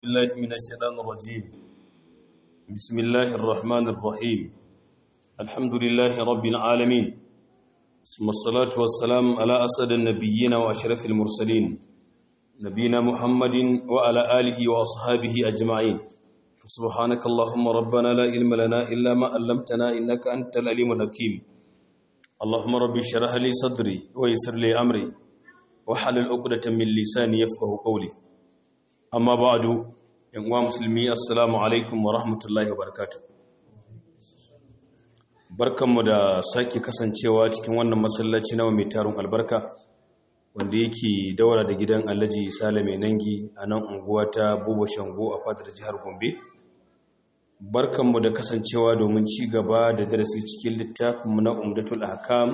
الله من الشيطان الرجيم بسم الله الرحمن الرحيم الحمد لله رب العالمين ثم الصلاة والسلام على أسد النبيين وأشرف المرسلين نبينا محمد وعلى آله وأصحابه أجمعين سبحانك اللهم ربنا لا علم لنا إلا ما علمتنا إنك أنت العليم الحكيم اللهم رب اشرح لي صدري ويسر لي أمري وحلل عقدة من لساني يفقه قولي amma ba'adu yan uwa musulmi assalamu alaikum wa rahmatullahi wa barakatuh barkanmu da sake kasancewa cikin wannan masallaci na mai tarun albarka wanda yake daura da gidan Alhaji Sale mai nangi a nan unguwa ta Buba Shango a fadar jihar Gombe barkanmu da kasancewa domin ci gaba da darasi cikin littafinmu na Umdatul Ahkam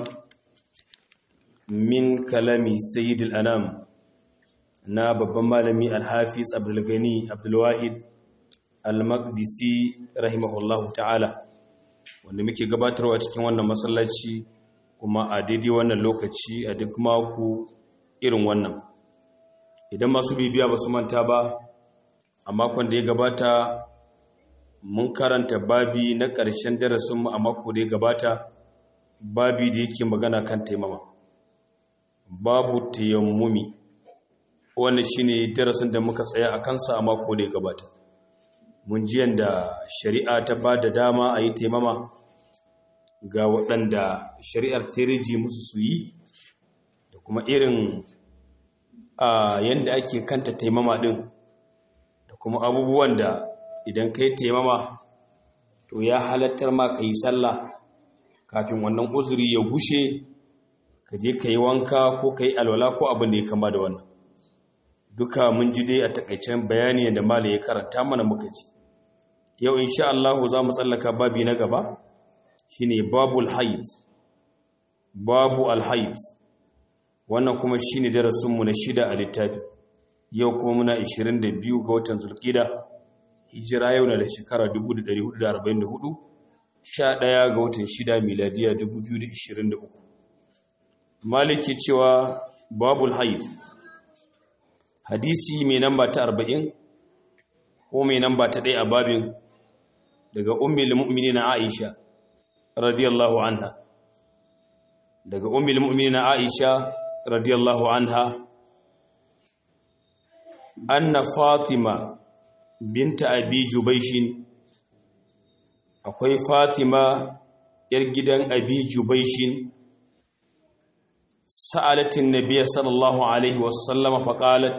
min kalami Sayyidil Anam na babban malami alhafiz abdulgani abdulwahid al-maqdisi rahimahullahu ta'ala wanda muke gabatarwa cikin wannan masallaci kuma a daidai wannan lokaci a duk mako irin wannan idan masu bibiya ba su manta ba a makon da ya gabata mun karanta babi na ƙarshen darasinmu a mako da ya gabata babi da yake magana kan taimama babu tayammumi wannan shine darasin da muka tsaya a kansa a mako da ya gabata mun ji yanda shari'a ta ba da dama a yi taimama ga waɗanda shari'ar ta riji musu su yi da kuma irin a yanda ake kanta taimama ɗin da kuma abubuwan da idan ka yi taimama to ya halattar ma ka yi sallah kafin wannan uzuri ya gushe ka je ka yi wanka ko ka yi alwala ko abin da ya kama da wannan duka mun ji dai a takaicen bayani da malai ya karanta mana muka ji yau insha Allah za mu tsallaka babi na gaba shine babul haid babu alhaid wannan kuma shine darasin mu na shida a littafi yau kuma muna 22 ga watan zulqida hijira yau na da shekara 1444 11 ga watan shida miladiya 2023 maliki cewa babul haid hadisi mai namba ta arba'in ko mai namba ta ɗaya a babin daga ummil mu'mini na aisha radiyallahu anha daga ummil mu'mini na aisha radiyallahu anha anna fatima binta abi jubaishin akwai fatima yar gidan abi jubaishin sa'alatin nabiya sallallahu alaihi wasallama faƙalat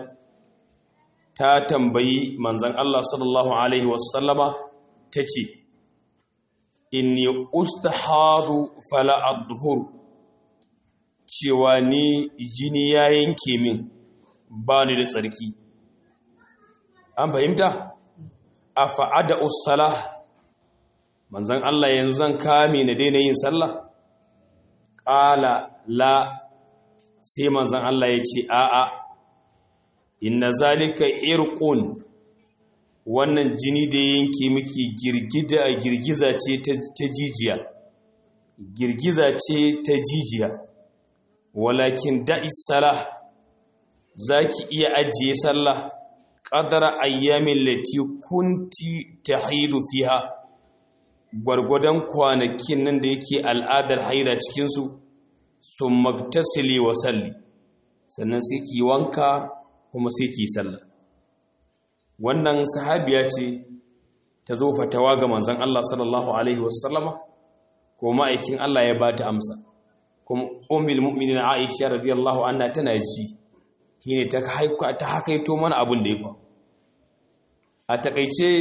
ta tambayi manzan Allah sallallahu Alaihi wasallama ta ce, Inni ustahadu fala adhur cewa ni jini ya yanke min ba ni da tsarki. An fahimta? A fa'ada usala, manzan Allah yanzu zan kame na daina yin sallah? Ƙala la sai manzan Allah ya ce, A'a, inna zalika irqun wannan jini da yanke miki girgida girgiza ce ta jijiya girgiza ce ta jijiya walakin da'is salah zaki iya ajiye sallah qadara ayyamin lati kunti tahidu fiha gwargwadon kwanakin nan da yake al'adar haida cikin su summa tasili wa salli sannan sai ki wanka kuma sai ki sallah wannan sahabiya ce ta zo fatawa ga manzon Allah sallallahu alaihi wasallama ko ma'aikin Allah ya bata amsa kuma ummul mu'minin Aisha radiyallahu anha tana ji shine ta haika ta hakaito mana abin da ya fa a takeice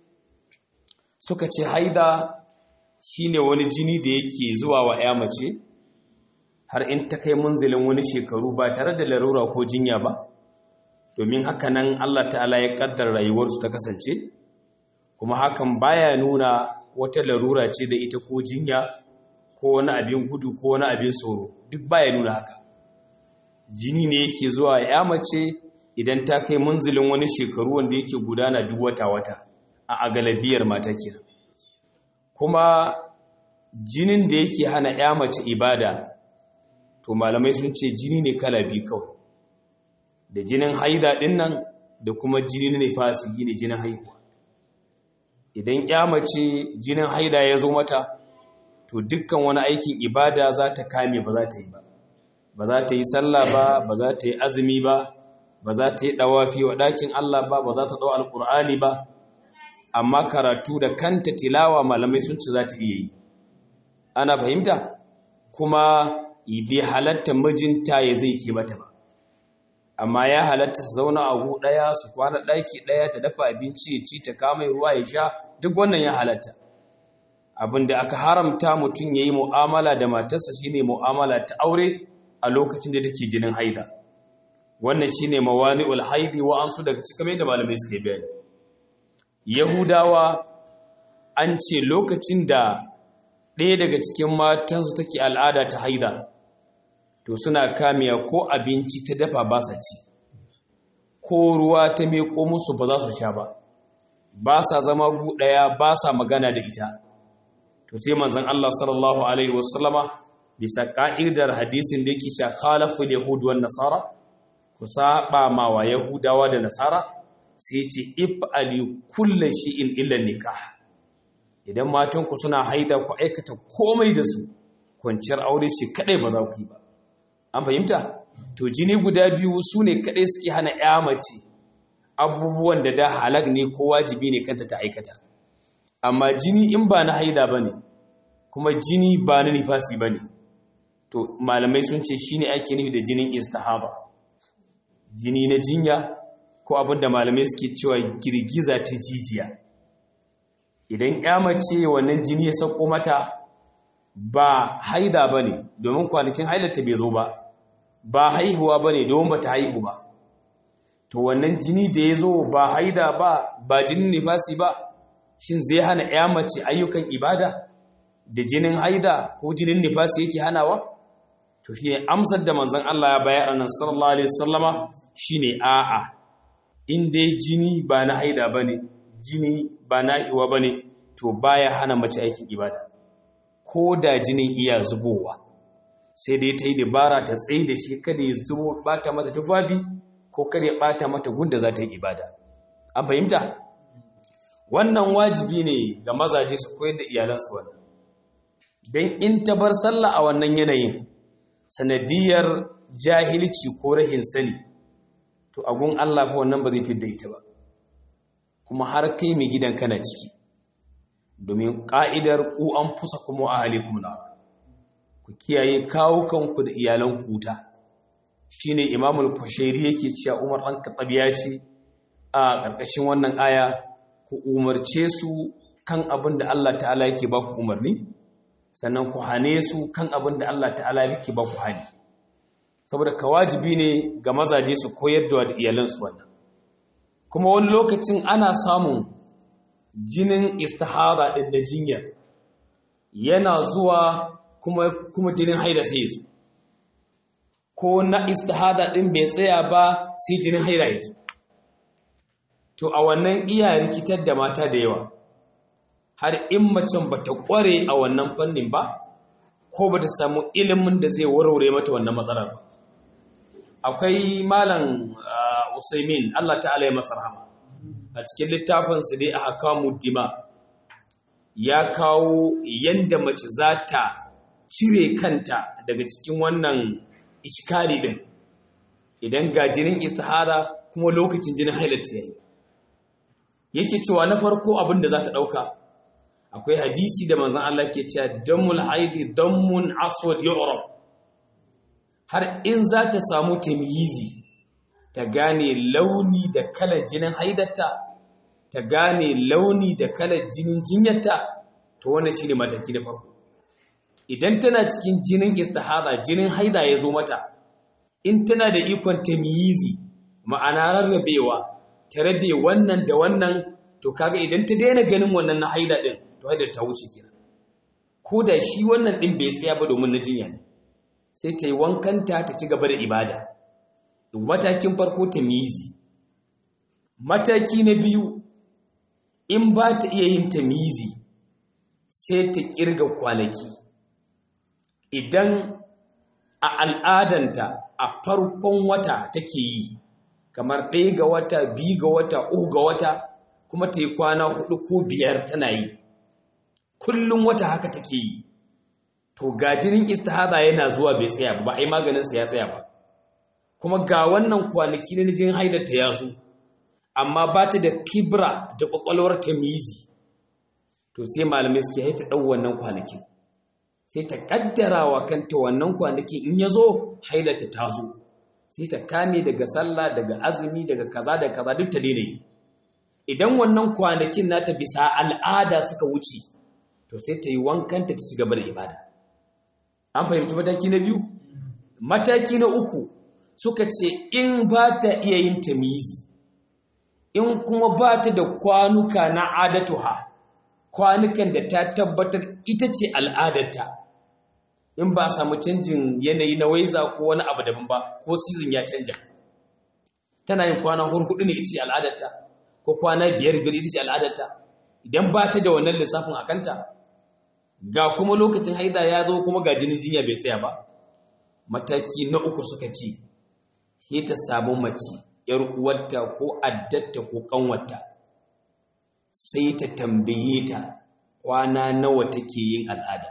suka ce haida shine wani jini da yake zuwa wa ƴa mace har in ta kai munzilin wani shekaru ba tare da larura ko jinya ba domin haka nan Allah ta'ala ya kaddar rayuwarsu ta kasance kuma hakan baya nuna wata larura ce da ita ko jinya ko wani abin gudu ko wani abin tsoro duk baya nuna haka jini ne yake zuwa ya mace idan ta kai munzilin wani shekaru wanda yake gudana duk wata-wata a agalabiyar mata kenan kuma jinin da yake hana ya mace ibada to malamai sun ce jini ne kala biyu kawai da jinin haida ɗin nan da kuma jini nifasi ne jinin haihuwa idan ya mace jinin haida ya zo mata to dukkan wani aikin ibada za ta kame ba za ta yi ba ba za ta yi sallah ba ba za ta yi azumi ba ba za ta yi dawafi wa ɗakin Allah ba ba za ta ɗau alƙur'ani ba amma karatu da kanta tilawa malamai sun ce za ta iya yi ana fahimta kuma bi halatta mijinta ya zai ke mata ba amma ya halatta su zauna a gu ɗaya su kwana ɗaki ɗaya ta dafa abinci ya ci ta kama ruwa ya sha duk wannan ya halatta abin da aka haramta mutum ya yi mu'amala da matarsa shine mu'amala ta aure a lokacin da take jinin haida wannan shine mawani'ul haidi wa ansu daga cikin da malamai suka yi bayani yahudawa an ce lokacin da ɗaya daga cikin matansu take al'ada ta haida to suna kamiya ko abinci ta dafa ba sa ci ko ruwa ta meko musu ba za su sha ba ba sa zama gu ɗaya ba sa magana da ita to sai manzon Allah sallallahu alaihi wasallama bisa ka'idar hadisin da yake cewa khalaful yahud wan nasara ku saba ma wa yahudawa da nasara sai ce if ali kullu shay'in illa nikah idan matan ku suna haida ku aikata komai da su kwanciyar aure ce kadai ba za ku yi ba an fahimta to jini guda biyu su ne kadai suke hana ya mace abubuwan da da halak ne ko wajibi ne kanta ta aikata amma jini in ba na haida bane kuma jini ba na nifasi bane to malamai sun ce shine ake nufi da jinin istihaba jini na jinya ko abinda malamai suke cewa girgiza ta jijiya idan ya mace wannan jini ya sauko mata ba haida bane domin kwanakin haidata bai zo ba ba haihuwa bane domin bata haihu ba to wannan jini da ya zo ba haida ba ba jinin nifasi ba shin zai hana ya mace ayyukan ibada da jinin haida ko jinin nifasi yake hanawa to shi ne amsar da manzon Allah ya bayar a nan sallallahu alaihi wasallama shine a'a in dai jini ba na haida bane jini ba na iwa bane to baya hana mace aikin ibada ko da jinin iya zubowa sai dai ta yi dabara ta tsaye da shi kada ya zubo bata mata tufafi ko kada ya bata mata gunda za ta yi ibada an fahimta wannan wajibi ne ga mazaje su koyar da iyalansu wannan don in ta bar sallah a wannan yanayin sanadiyar jahilci ko rahin sani to agun Allah fa wannan ba zai fidda ita ba kuma har kai mai gidan kana ciki domin ka'idar ku an fusa kuma a halikum na ku kiyaye kawo kanku da iyalan kuta shine imamul kushairi yake cewa Umar dan Khattab ya ce a ƙarƙashin wannan aya ku umarce su kan abin da Allah ta'ala yake ba ku umarni sannan ku hane su kan abin da Allah ta'ala yake ba ku hani saboda ka wajibi ne ga mazaje su koyar da iyalansu wannan kuma wani lokacin ana samun jinin istihara din da jinyar yana zuwa kuma kuma jinin haida sai su ko na istihada din bai tsaya ba sai jinin haida ya zo to a wannan iya rikitar da mata da yawa har in macen ba ta ƙware a wannan fannin ba ko ba ta samu ilimin da zai warware mata wannan matsalar ba akwai malam usaimin Allah ta'ala ya masa rahama a cikin littafinsu dai a hakamu dima ya kawo yanda mace za ta cire kanta daga cikin wannan iskali din idan ga jinin istihara kuma lokacin jinin hailarta yayi yake cewa na farko abin da za ta ɗauka akwai hadisi da manzan Allah ke cewa dammul haidi dammun aswad yu'rab har in za ta samu tamyizi ta gane launi da kalar jinin haidarta ta gane launi da kalar jinin jinyarta to wannan shine mataki na farko idan tana cikin jinin istihada jinin haida ya zo mata in tana da ikon tamyizi ma'ana rarrabewa ta rabe wannan da wannan to kaga idan ta daina ganin wannan na haida din to haidar ta wuce kenan ko da shi wannan din bai tsaya ba domin na jinya ne sai ta yi wankanta ta ci gaba da ibada matakin farko ta mizi mataki na biyu in ba ta iya yin ta mizi sai ta kirga kwanaki idan a al'adanta a farkon wata take yi kamar ɗaya ga wata biyu ga wata uku ga wata kuma ta yi kwana hudu ko biyar tana yi kullum wata haka take yi to ga jinin istihada yana zuwa bai tsaya ba ba a yi maganinsa ya tsaya ba kuma ga wannan kwanaki na jinin haidata ya zo amma ba ta da kibra da kwakwalwar tamizi to sai malamai suke haita ɗau wannan kwanakin sai ta kaddara wa kanta wannan kwanaki in ya zo hailata ta zo sai ta kame daga sallah daga azumi daga kaza da kaza duk ta daina yi idan wannan kwanakin nata bisa al'ada suka wuce to sai ta yi wankanta ta ci gaba da ibada an fahimci mataki na biyu mataki na uku suka ce in ba ta iya yin tamizi in kuma ba ta da kwanuka na adatuha kwanukan da ta tabbatar ita ce al'adarta in ba a samu canjin yanayi na waiza ko wani abu daban ba ko season ya canja tana yin kwana hurhudu ne ita ce al'adarta ko kwana biyar biyar ita ce al'adarta idan ba ta da wannan lissafin a kanta ga kuma lokacin haida ya zo kuma ga jinin jinya bai tsaya ba mataki na uku suka ce sai ta samu mace yar uwarta ko addatta ko kanwarta sai ta tambaye ta kwana nawa take yin al'ada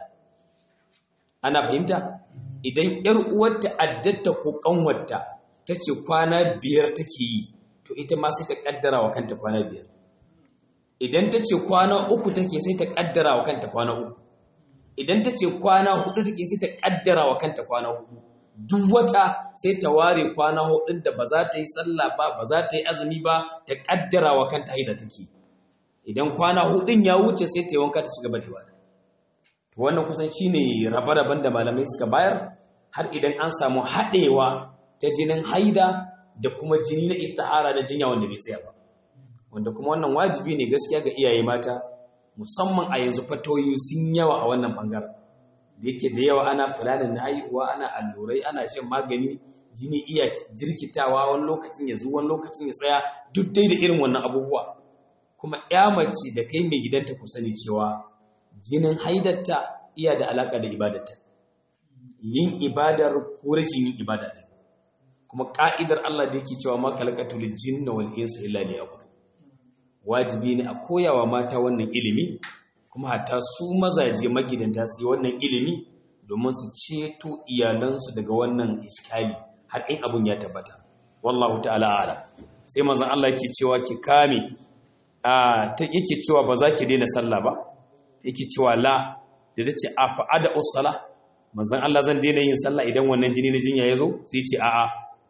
ana fahimta idan yar uwarta addatta ko kanwarta tace kwana biyar take yi to ita ma sai ta kaddara wa kanta kwana biyar idan tace kwana uku take sai ta kaddara wa kanta kwana uku idan tace kwana hudu take sai ta kaddara wa kanta kwana hudu duk wata sai ta ware kwana hudun da ba za ta yi sallah ba ba za ta yi azumi ba ta kaddara wa kanta haida take idan kwana hudun ya wuce sai ta yi wanka ta ci gaba da ibada to wannan kusan shine rabe-raben da malamai suka bayar har idan an samu haɗewa ta jinin haida da kuma jini na istihara da jinya wanda bai tsaya ba wanda kuma wannan wajibi ne gaskiya ga iyaye mata musamman a yanzu fatoyi sun yawa a wannan bangaren da yake da yawa ana fulanin na haihuwa ana allurai ana shan magani jini iya jirkitawa wani lokacin ya zuwa wani lokacin ya tsaya duk dai da irin wannan abubuwa kuma ya mace da kai mai gidanta ku sani cewa jinin haidatta iya da alaka da ibadarta yin ibadar ko rashin yin ibada ɗin kuma ka'idar Allah da yake cewa ma kalakatul jinna wal insa illa liya'budun wajibi ne a koyawa mata wannan ilimi kuma hatta su mazaje magidanta su yi wannan ilimi domin su ceto iyalansu daga wannan iskali har in abun ya tabbata wallahu ta'ala ala sai manzon Allah yake cewa ki kame a ta yake cewa ba za ki daina sallah ba yake cewa la da tace a fa'ada usala manzon Allah zan daina yin sallah idan wannan jini na jinya ya zo sai ce a'a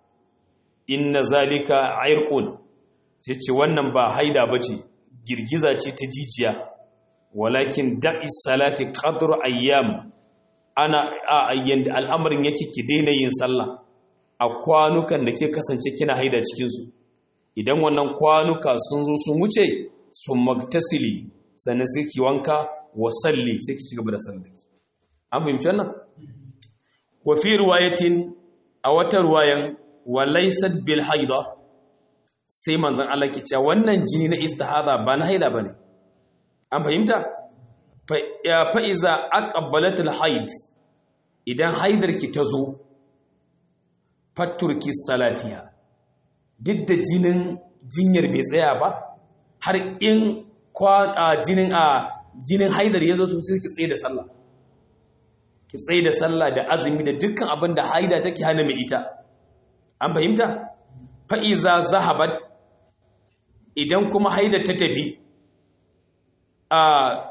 inna zalika irqun sai ce wannan ba haida bace girgiza ce ta jijiya walakin da'i salati qadru ayyam ana a ayyan da al'amarin yake ki daina yin sallah a kwanukan da ke kasance kina haida cikin su idan wannan kwanuka sun zo sun wuce sun magtasili sannan sai ki wanka wa salli sai ki cigaba da sallah an fahimci wannan wa fi riwayatin a wata ruwayan wa laysat bil haida sai manzon Allah ke cewa wannan jini na istihada ba na haila bane an fahimta fa iza aqbalatul haid idan haidarki ta zo faturki salafiya duk da jinin jinyar bai tsaya ba har in jinin a jinin haidar ya zo to sai ki tsaye da sallah ki tsaye da sallah da azumi da dukkan abin da haida take hana mai ita an fahimta fa iza zahabat idan kuma haidar ta tafi a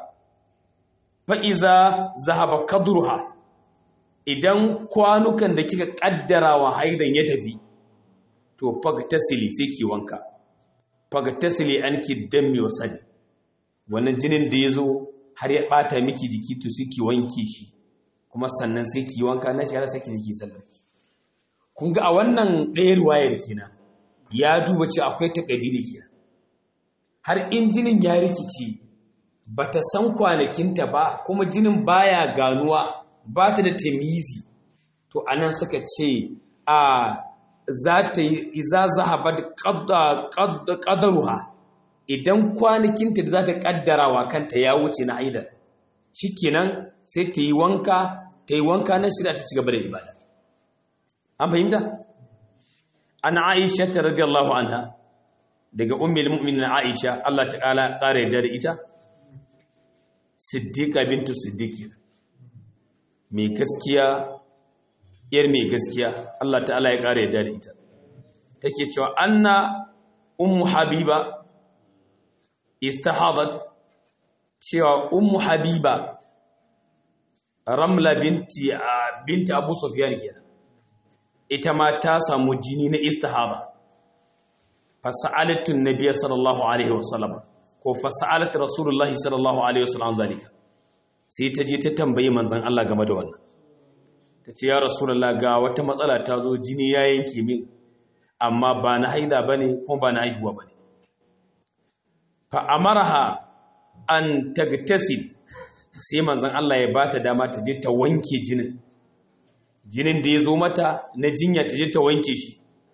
fa'iza zahaba kadruha idan kwanukan da kika kaddara wa haidan ya tafi to fagtasili sai ki wanka fagtasili an ki dammi wa sani wannan jinin da ya zo har ya bata miki jiki to sai ki wanke shi kuma sannan sai ki wanka na shahara sai ki jiki sallar kun ga a wannan ɗaya ruwayar kenan ya duba ce akwai takadiri kenan har in jinin ya rikici bata san kwanakinta ba kuma jinin baya ganuwa ba ta da tamizi to anan suka ce a za ta yi iza zahabat qadaruha idan kwanakinta da za ta kaddarawa kanta ya wuce na haidar shikenan sai ta yi wanka ta yi wanka na shirya ta ci gaba da ibada an fahimta an aisha ta radiyallahu anha daga ummul mu'minin aisha Allah ta'ala kare da ita siddiqa bintu siddiqi mai gaskiya yar mai gaskiya Allah ta'ala ya kare da ita take cewa anna ummu habiba istahadat cewa ummu habiba ramla binti binti abu sufyan kenan ita ma ta samu jini na istihaba fasa'alatu nabiyyi sallallahu alaihi wasallam ko fasa'alatu rasulullahi sallallahu alaihi wasallam zalika sai ta je ta tambayi manzon Allah game da wannan tace ya rasulullah ga wata matsala ta zo jini ya yanke min amma ba na haida bane kuma ba na haihuwa bane fa amaraha an tagtasil sai manzon Allah ya bata dama ta je ta wanke jinin jinin da ya zo mata na jinya ta je ta wanke shi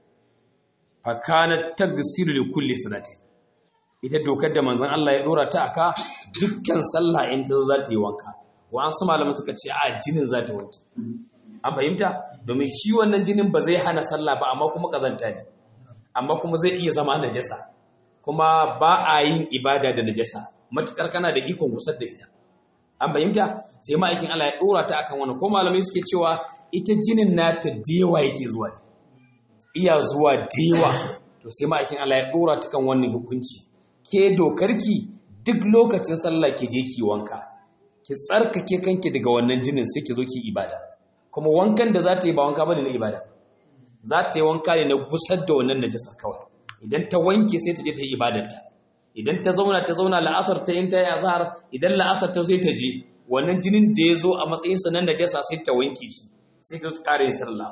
fa kana tagsilu li kulli salati ita dokar da manzon Allah ya dora ta aka dukkan sallah in ta zo za ta yi wanka wa an su malaman suka ce a jinin za ta wanke an fahimta domin shi wannan jinin ba zai hana sallah ba amma kuma kazanta ne amma kuma zai iya zama najasa kuma ba a yin ibada da najasa matukar kana da ikon gusar da ita an fahimta sai ma'aikin Allah ya dora ta akan wannan ko malamai suke cewa ita jinin nata dewa yake zuwa ne iya zuwa dewa to sai ma'aikin Allah ya dora ta kan wannan hukunci ke dokarki duk lokacin sallah ke je ki wanka ki tsarkake kanki daga wannan jinin sai ki zo ki ibada kuma wankan da za ta yi ba wanka bane na ibada za ta yi wanka ne na gusar da wannan najasa kawai idan ta wanke sai ta je ta yi ibadarta idan ta zauna ta zauna la'asar ta yin ta yi azhar idan la'asar ta zai ta je wannan jinin da ya zo a matsayin sa nan najasa sai ta wanke shi sai ta ƙara yin sallah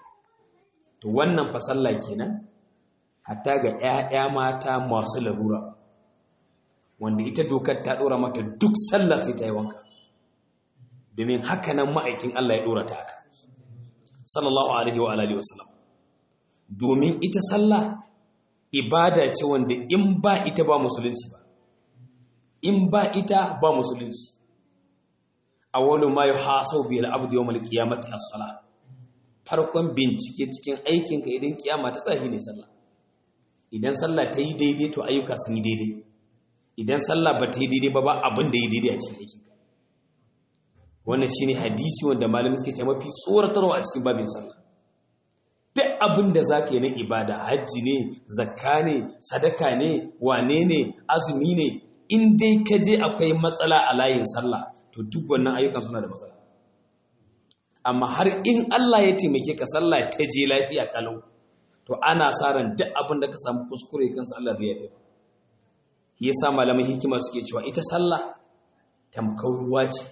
to wannan fa sallah kenan hatta ga ƴaƴa mata masu larura wanda ita dokar ta dora mata duk sallah sai ta yi wanka domin haka nan ma'aikin Allah ya dora ta haka sallallahu alaihi wa alihi wasallam domin ita sallah ibada ce wanda in ba ita ba musulunci ba in ba ita ba musulunci awwalu ma yuhasabu bil abdi yawm al qiyamati as-salah farkon bincike cikin aikin ka idan kiyama ta tsahi ne sallah idan sallah ta yi daidai to ayyuka sun yi daidai idan sallah ba ta yi daidai ba ba abin da yi daidai a cikin aikin ka wannan shine hadisi wanda malamin suke ce mafi tsoratarwa a cikin babin sallah duk abin da za ka yi na ibada hajji ne zakka ne sadaka ne wane ne azumi ne in dai ka je akwai matsala a layin sallah to duk wannan ayyukan suna da matsala amma har in Allah ya taimake ka sallah ta je lafiya kalau to ana sa ran duk abin da ka samu kuskure kansa Allah zai yafe yasa malaman hikima suke cewa ita sallah tamkar ruwa ce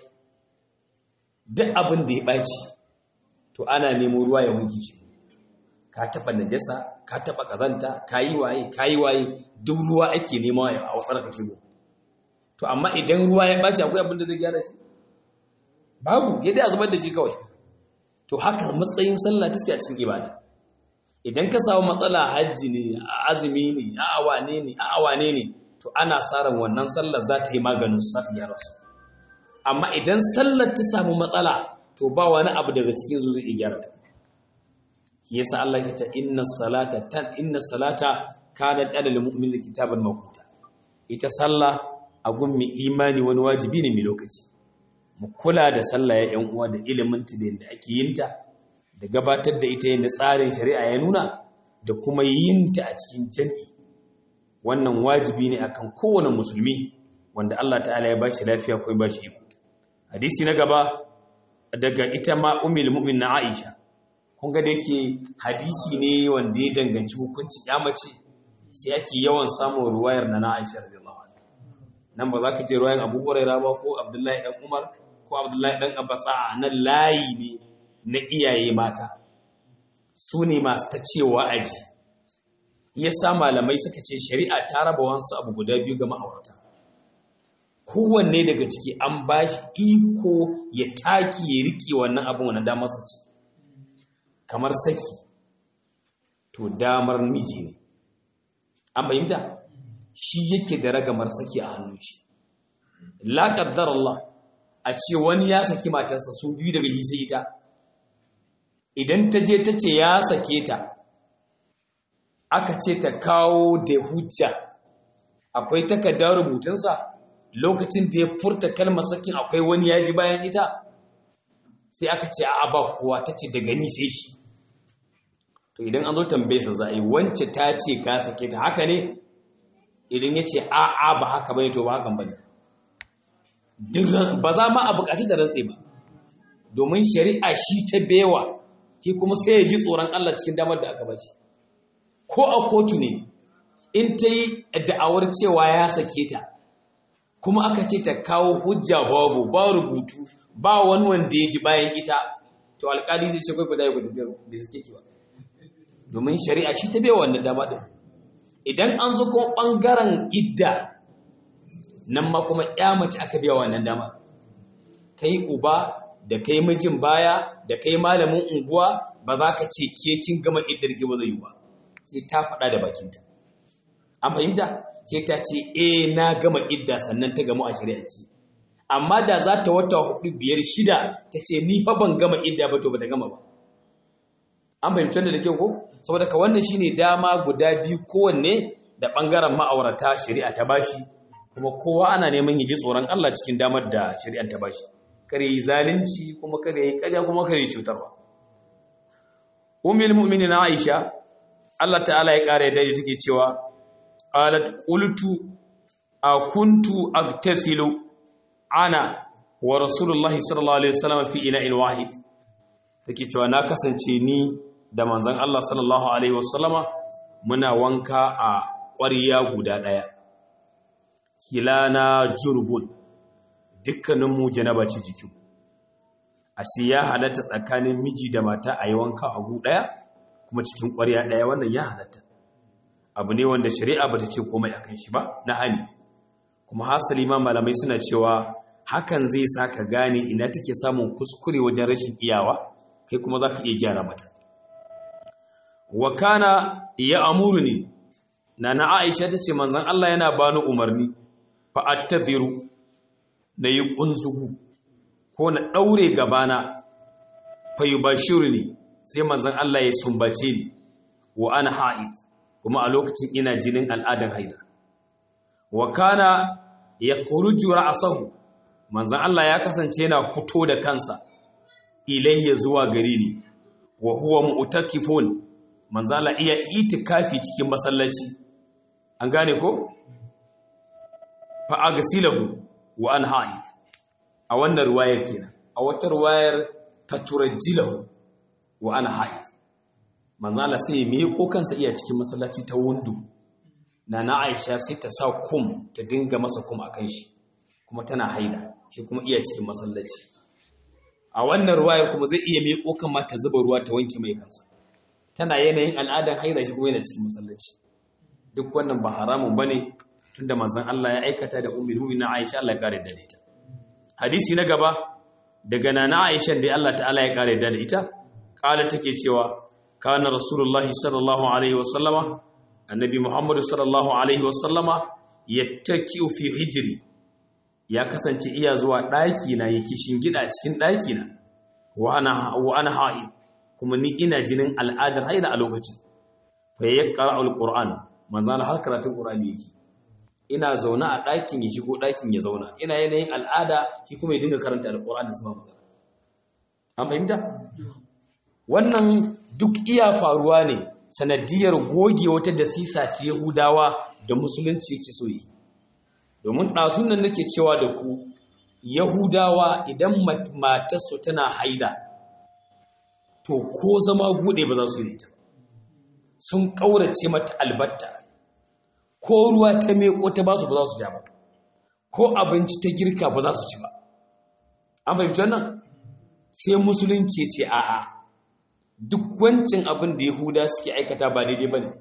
duk abin da ya ɓaci to ana nemo ruwa ya wanke shi ka taɓa najasa ka taɓa ƙazanta ka yi waye ka yi waye duk ruwa ake nema a wasar ka kibo to amma idan ruwa ya ɓaci akwai abin da zai gyara shi babu yadda a zubar da shi kawai to haka matsayin sallah take a cikin ibada idan ka samu matsala hajji ne a azumi ne a awane ne a awane ne to ana sa ran wannan sallar za ta yi maganin su za ta gyara su amma idan sallar ta samu matsala to ba wani abu daga cikin su zai gyara ta yasa Allah ya ce inna salata tan inna salata kanat alal mu'min kitaban mawquta ita sallah a gun mai imani wani wajibi ne mai lokaci mu kula da sallah ya yan uwa da ilimin ta da yadda ake yin ta da gabatar da ita yadda tsarin shari'a ya nuna da kuma yin ta a cikin jami'i wannan wajibi ne akan kowane musulmi wanda Allah ta'ala ya bashi lafiya ko ya bashi iko hadisi na gaba daga ita ma ummul mu'min na Aisha kun ga da yake hadisi ne wanda ya danganci hukunci mace sai ake yawan samun ruwayar na na Aisha radiyallahu anha nan ba za ka je ruwayar Abu Hurairah ba ko Abdullahi dan Umar ko Abdullahi dan Abbas a nan layi ne na iyaye mata su ne masu ta cewa aji yasa malamai suka ce shari'a ta raba wansu abu guda biyu ga ma'aurata kowanne daga ciki an ba shi iko ya taki ya riƙe wannan abin wani damarsa ce kamar saki to damar miji ne an fahimta shi yake da ragamar saki a hannun shi la qaddar Allah a ce wani ya saki matarsa su biyu daga hisa ita idan ta je ta ce ya sake ta aka ce ta kawo da hujja akwai takardar rubutunsa lokacin da ya furta kalmar sakin akwai wani ya ji bayan ita sai aka ce a ba kowa ta ce daga ni sai shi to idan an zo tambaye sa za a yi wance ta ce ka sake ta haka ne idan ya ce a a ba haka bane to ba hakan bane ba za ma a bukaci da rantse ba domin shari'a shi ta bewa ki kuma sai ya ji tsoron Allah cikin damar da aka bashi ko a kotu ne in ta yi da'awar cewa ya sake ta kuma aka ce ta kawo hujja babu ba rubutu ba wani wanda ya ji bayan ita to alkali zai ce kwaikwai da ya gudu da suke ki ba domin shari'a shi ta bewa wannan dama din idan an zo kuma ɓangaren idda nan ma kuma ya mace aka biya wannan dama kai uba da kai mijin baya da kai malamin unguwa ba za ka ce ke kin gama iddar ki ba zai yi ba sai ta faɗa da bakinta an fahimta sai ta ce eh na gama idda sannan ta gamu a shari'anci amma da za ta wata hudu biyar shida ta ce ni fa ban gama idda ba to ba ta gama ba an fahimci da kyau ko saboda ka wannan shine dama guda biyu kowanne da bangaren ma'aurata shari'a ta bashi kuma kowa ana neman ya ji tsoron Allah cikin damar da shari'ar ta bashi kare yi zalunci kuma kare yi kaja kuma kare yi cutarwa ummul mu'minin Aisha Allah ta'ala ya kare da take cewa qalat qultu akuntu agtasilu ana wa rasulullahi sallallahu alaihi wasallam fi ina'in wahid take cewa na kasance ni da manzon Allah sallallahu alaihi wasallama muna wanka a ƙwariya guda ɗaya kilana jurbun dukkaninmu janaba ce jikin a ya halatta tsakanin miji da mata a yi wanka a gu ɗaya kuma cikin ƙwariya ɗaya wannan ya halatta abu ne wanda shari'a ba ta ce komai akan shi ba na hani kuma hasali ma malamai suna cewa hakan zai sa ka gane ina take samun kuskure wajen rashin iyawa kai kuma za ka iya gyara mata wa kana ya amuru ne na na aisha ta ce manzan Allah yana bani umarni fa attaziru na yi ƙunzugu ko na ɗaure gabana fa yi bashiru ne sai manzan Allah ya sumbace ni wa ana ha'id kuma a lokacin ina jinin al'adan haida wa kana ya kuruju ra'asahu manzan Allah ya kasance yana fito da kansa ilayya zuwa gari ne wa huwa mu'takifun manzan Allah iya itikafi cikin masallaci an gane ko fa agsilahu wa an ha'id a wannan ruwayar kenan a wata ruwayar taturajjilahu wa an ha'id manzan Allah sai me ko kansa iya cikin masallaci ta wundu na na Aisha sai ta sa kum ta dinga masa kum akan shi kuma tana haida shi kuma iya cikin masallaci a wannan ruwayar kuma zai iya mai kokan ma ta zuba ruwa ta wanke mai kansa tana yanayin al'adan haida shi kuma yana cikin masallaci duk wannan ba haramun bane tunda manzon Allah ya aikata da ummul mu'minin Aisha Allah ya kare da ita hadisi na gaba daga nana Aisha da Allah ta'ala ya kare da ita kala take cewa kana rasulullahi sallallahu alaihi wasallama annabi muhammadu sallallahu alaihi wasallama yattaki'u fi hijri ya kasance iya zuwa ɗaki na yake shingida cikin ɗaki na wa ana ha'i kuma ni ina jinin al'adar haida a lokacin fa ya ƙara alƙur'an manzana har karatun ƙur'ani yake ina zaune a ɗakin ya shigo ɗakin ya zauna ina yanayin al'ada shi kuma ya dinga karanta alƙur'ani su ba magana an fahimta wannan duk iya faruwa ne sanadiyar goge wata dasisa ta yahudawa da musulunci ke so yi domin ɗazun nan nake cewa da ku yahudawa idan matarsu tana haida to ko zama gude ba za su yi ta sun ƙaurace mata albatta ko ruwa ta meko ta ba su ba za su ja ba ko abinci ta girka ba za su ci ba an fahimci wannan sai musulunci ce a'a duk wancin abin da yahuda suke aikata ba daidai ba ne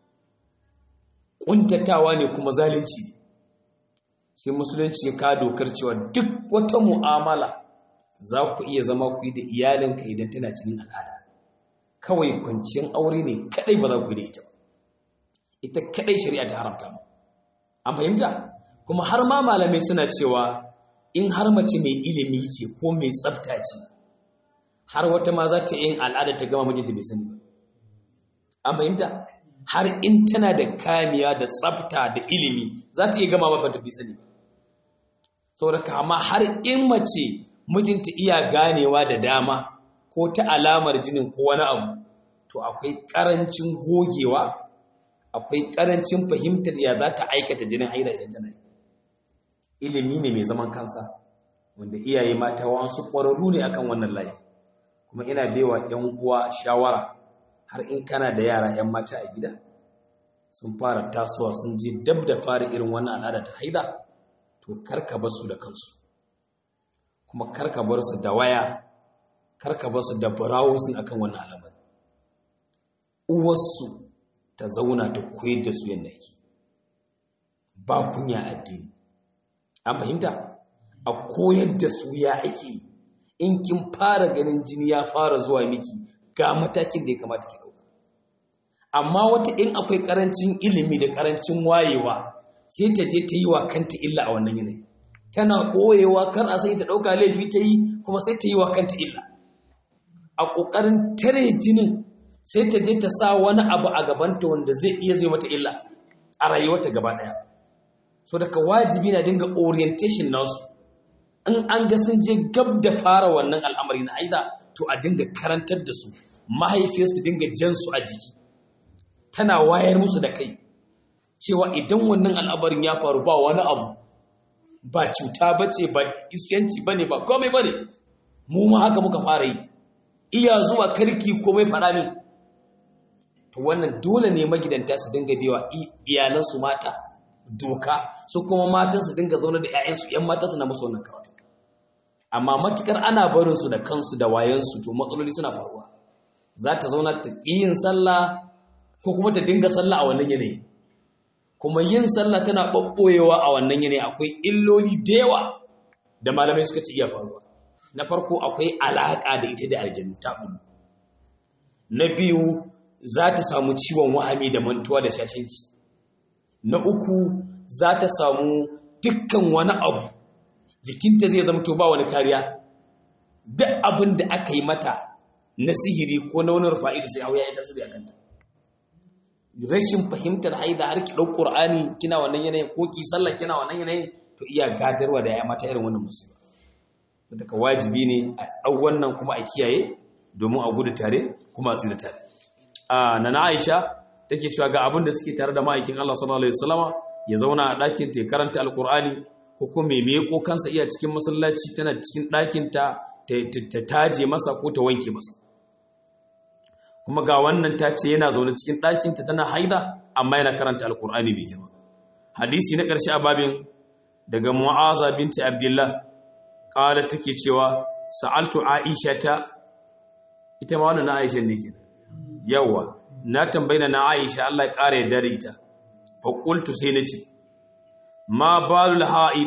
ƙuntatawa ne kuma zalunci ne sai musulunci ya ka dokar cewa duk wata mu'amala za ku iya zama ku yi da iyalinka idan tana cikin al'ada kawai kwanciyar aure ne kadai ba za ku yi da ita ba ita kadai shari'a ta haramta ba an fahimta kuma har ma malamai suna cewa in har mace mai ilimi ce ko mai tsafta ce har wata ma za ta yin al'ada ta gama mijinta bai sani ba an fahimta har in tana da kamiya da tsafta da ilimi za ta iya gama ba ta bisa ne saboda kama har in mace mijinta iya ganewa da dama ko ta alamar jinin ko wani abu to akwai karancin gogewa akwai karancin fahimtar ya za ta aikata jinin haila idan tana yi ilimi ne mai zaman kansa wanda iyaye mata wasu ƙwararru ne akan wannan layi kuma ina baiwa 'yan uwa shawara har in kana da yara 'yan mata a gida sun fara tasowa sun je dab da fara irin wannan al'ada ta haida to karka bar su da kansu kuma karka bar su da waya karka bar su da browsing akan wannan al'amari uwarsu ta zauna ta koyar da su yadda yake ba kunya addini an fahimta a koyar da su ya ake in kin fara ganin jini ya fara zuwa miki ga matakin da ya kamata ki dauka amma wata in akwai karancin ilimi da karancin wayewa sai ta je ta yi wa kanta illa a wannan yanayi tana koyewa kar a sai ta dauka laifi ta yi kuma sai ta yi wa kanta illa a kokarin tare jinin sai ta je ta sa wani abu a gabanta wanda zai iya zai mata illa a rayuwarta gaba daya so daga wajibi na dinga orientation nasu in an ga sun je gab da fara wannan al'amari na aida to a dinga karantar da su mahaifiyarsu dinga jan su a jiki tana wayar musu da kai cewa idan wannan al'amarin ya faru ba wani abu ba cuta ba ce ba iskanci ba ne ba komai ba ne mu ma haka muka fara yi iya zuwa karki komai fara min to wannan dole ne magidanta su dinga biyawa iyalansu mata doka su kuma matan su dinga zaune da 'ya'yansu 'yan mata su na musu wannan karatu amma matukar ana barin su da kansu da wayansu to matsaloli suna faruwa za ta zauna ta yin sallah ko kuma ta dinga sallah a wannan yanayi kuma yin sallah tana ɓaɓɓoyewa a wannan yanayi akwai illoli da yawa da malamai suka ci iya faruwa na farko akwai alaƙa da ita da aljanu ta ɓulu na biyu za ta samu ciwon wahami da mantuwa da shashanci na uku za ta samu dukkan wani abu jikinta zai zama to ba wani kariya duk abin da aka yi mata na sihiri ko na wani rufa'i da sai hauya ita su da kanta rashin fahimtar haida har ki ɗau ƙur'ani kina wannan yanayin ko ki sallah kina wannan yanayin to iya gadarwa da ya mata irin wannan musiba daga wajibi ne a ɗau wannan kuma a kiyaye domin a gudu tare kuma a tsira tare a nana aisha take cewa ga abin da suke tare da ma'aikin Allah sallallahu alaihi wasallama ya zauna a ɗakin ta karanta alƙur'ani ko kuma me ko kansa iya cikin masallaci tana cikin ɗakin ta ta taje masa ko ta wanke masa kuma ga wannan ta ce yana zaune cikin ɗakinta tana haida amma yana karanta alkur'ani mai girma hadisi na ƙarshe a babin daga mu'aza binti abdullah ƙala take cewa sa'altu aisha ta ita ma wannan na aisha ne ke yawa na tambayina na aisha Allah ya ƙara ya dare ita fa qultu sai nace ma balul ha'id